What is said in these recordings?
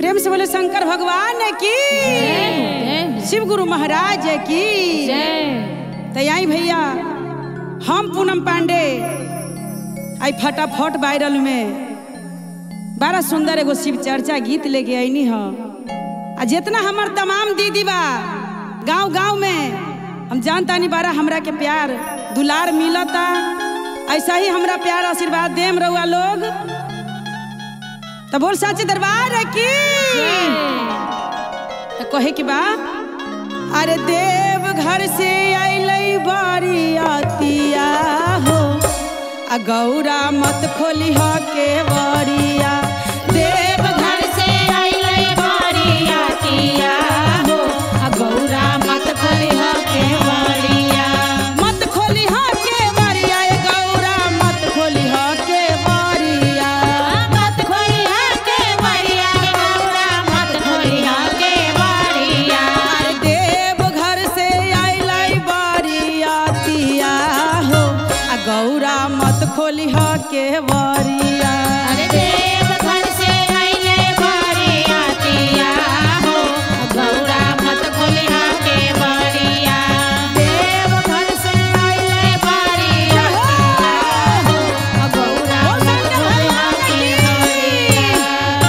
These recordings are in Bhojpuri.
प्रेम से बोले शंकर भगवान की शिव गुरु महाराज की तो आई भैया हम पूनम पांडे आई फटाफट वायरल में बड़ा सुंदर एगो शिव चर्चा गीत लेके आईनी ह आ जितना हमार तमाम दीदी बा गांव गांव में हम जानता नहीं बारा हमरा के प्यार दुलार मिलता ऐसा ही हमरा प्यार आशीर्वाद देम रहुआ लोग तो बोल साचे दरबार है की तो कहे के बा अरे देव घर से अइलै बारी आतिया हो आ गौरा मत खोली ह के बरिया देव घर से अइलै बारी आतिया हो आ गौरा मत खोली ह के बरिया मत खोली ह के बरिया ए गौरा मत खोली ह के बरिया मत खोलिया के बरिया गौरा मत खोलिया के बरिया अरे देव घर से अइलै बरियातिया हो आ गौरा मत खोली ह के बरिया अरे देव घर से आइले बरियातिया हो गौरा मत खोलिया के बरिया देव घर से आइले बरियातिया हो गौरा मत खोलिया के बरिया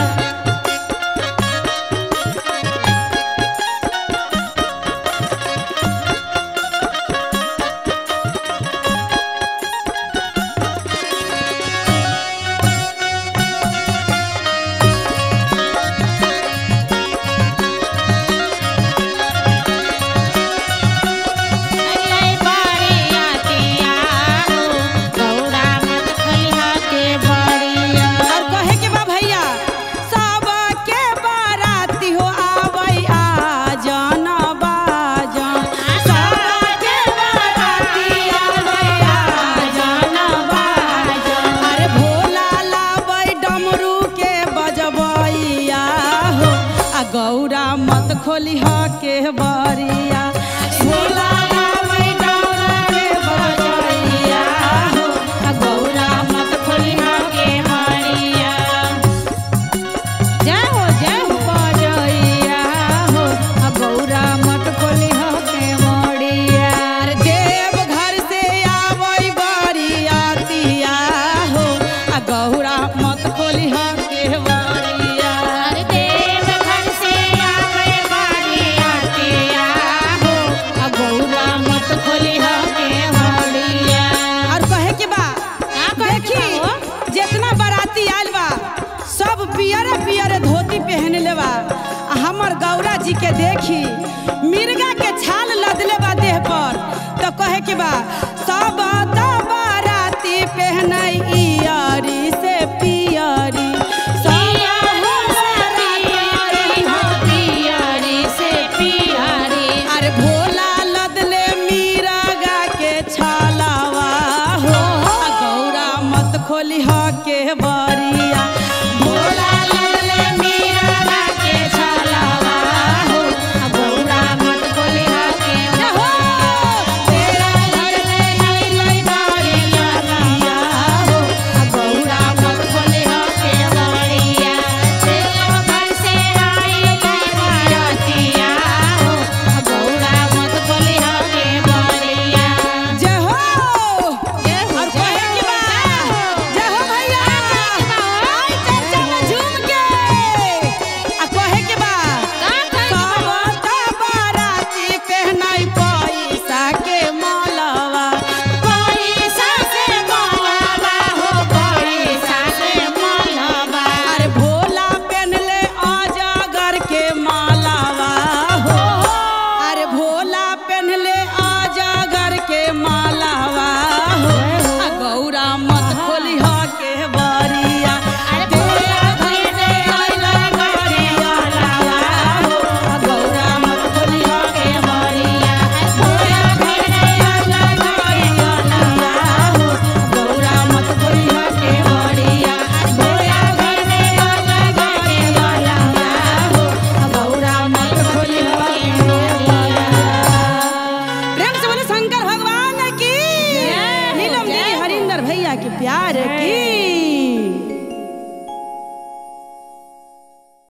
अइले बरियातिया हो गौरा मत खोलिया के बरिया और कहे के बा भैया सब के बाराती हो आवै आ जाना बाजन सब के बाराती आवै आ जाना बाजन अरे भोला लाबै डमरू के बजबैया हो आ गौरा मत खोली ह के बरिया भोला लाबै डमरू के बजबैया हो आ गौरा मत खोली ह के बरिया जय हो जय हो बजैया हो आ गौरा मत खोली ह के मड़िया अरे देव घर से आवै बरियातिया हो आ गौरा मत खोली ह के बरिया अरे देव घर से आवे बरियातिया हो आ गौरा मत खोलिया के बरिया और कहे के बा का कहे के देखी बा हो? जितना बाराती आयल बा सब पियरे पियरे धोती पहनले बा आ हमर गौरा जी के देखी मिर्गा के छाल लदले बा देह पर तो कहे के बा सब त बाराती पहनई इयरी से पियरी सब हो बाराती हो पियरी से पियरी अरे भोला लदले मीरागा के छालावा हो आ गौरा मत खोली ह के बर